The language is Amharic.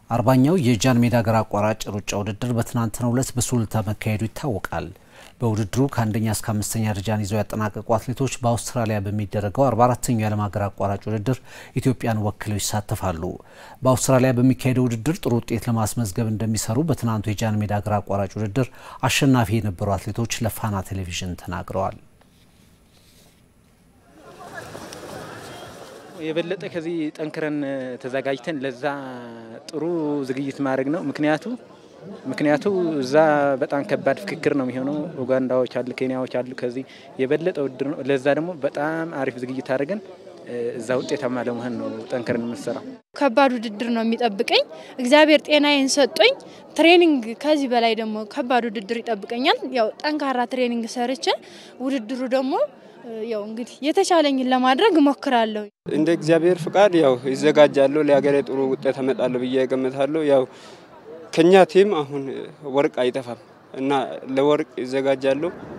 አርባኛው የጃን ሜዳ ሀገር አቋራጭ ሩጫ ውድድር በትናንትናው ዕለት በሱሉልታ መካሄዱ ይታወቃል። በውድድሩ ከአንደኛ እስከ አምስተኛ ደረጃን ይዘው ያጠናቀቁ አትሌቶች በአውስትራሊያ በሚደረገው 44ተኛው የዓለም ሀገር አቋራጭ ውድድር ኢትዮጵያን ወክለው ይሳተፋሉ። በአውስትራሊያ በሚካሄደው ውድድር ጥሩ ውጤት ለማስመዝገብ እንደሚሰሩ በትናንቱ የጃን ሜዳ ሀገር አቋራጭ ውድድር አሸናፊ የነበሩ አትሌቶች ለፋና ቴሌቪዥን ተናግረዋል። የበለጠ ከዚህ ጠንክረን ተዘጋጅተን ለዛ ጥሩ ዝግጅት ማድረግ ነው። ምክንያቱ ምክንያቱ እዛ በጣም ከባድ ፍክክር ነው የሚሆነው። ኡጋንዳዎች አሉ፣ ኬንያዎች አሉ። ከዚህ የበለጠ ውድድር ነው። ለዛ ደግሞ በጣም አሪፍ ዝግጅት አድርገን እዛ ውጤታማ ለመሆን ነው ጠንክረን የምንሰራው። ከባድ ውድድር ነው የሚጠብቀኝ። እግዚአብሔር ጤናዬን ሰጦኝ ትሬኒንግ ከዚህ በላይ ደግሞ ከባድ ውድድር ይጠብቀኛል። ያው ጠንካራ ትሬኒንግ ሰርቼ ውድድሩ ደግሞ ያው እንግዲህ የተቻለኝን ለማድረግ እሞክራለሁ። እንደ እግዚአብሔር ፍቃድ ያው ይዘጋጃለሁ። ለሀገሬ ጥሩ ውጤት አመጣለሁ ብዬ እገምታለሁ። ያው ከኛ ቲም አሁን ወርቅ አይጠፋም እና ለወርቅ ይዘጋጃለሁ።